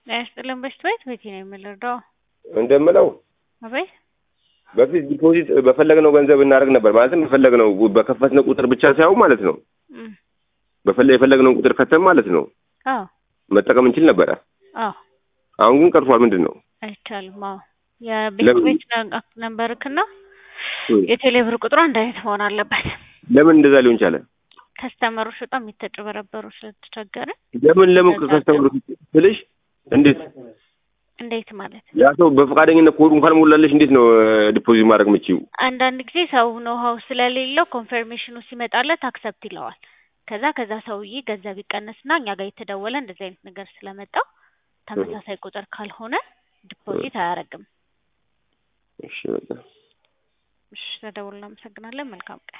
ጤና ይስጥልን በሽት ቤት ቤቴ ነው የምንረዳው። እንደምለው አቤት በፊት ዲፖዚት በፈለግነው ገንዘብ እናደርግ ነበር። ማለትም በፈለግነው በከፈትነው ቁጥር ብቻ ሳይሆን ማለት ነው እም፣ በፈለ የፈለግነውን ቁጥር ከተም ማለት ነው አዎ መጠቀም እንችል ነበረ። አዎ አሁን ግን ቀርቷል። ምንድን ነው አይቻልም። አዎ የቤት ለምን? ቤት ነ- ነንበርክና እም፣ የቴሌብር ቁጥሩ አንድ አይነት መሆን አለበት። ለምን እንደዛ ሊሆን ቻለ? ከስተመሮች በጣም የተጨበረበሩ ስለተቸገረ ለምን ለምን ከስተምሩ ስልሽ እንዴት እንዴት ማለት ያ ሰው በፈቃደኝነት ኮዱ እንኳን ሞላለሽ እንዴት ነው ዲፖዚት ማድረግ የምችይው? አንዳንድ ጊዜ ሰው ኖሃው ስለሌለው ኮንፈርሜሽኑ ሲመጣለት አክሰፕት ይለዋል። ከዛ ከዛ ሰውዬ ገንዘብ ይቀነስና እኛ ጋር የተደወለ እንደዚህ አይነት ነገር ስለመጣ ተመሳሳይ ቁጥር ካልሆነ ዲፖዚት አያደርግም። እሺ በቃ እሺ ተደውል። እናመሰግናለን። መልካም ቀን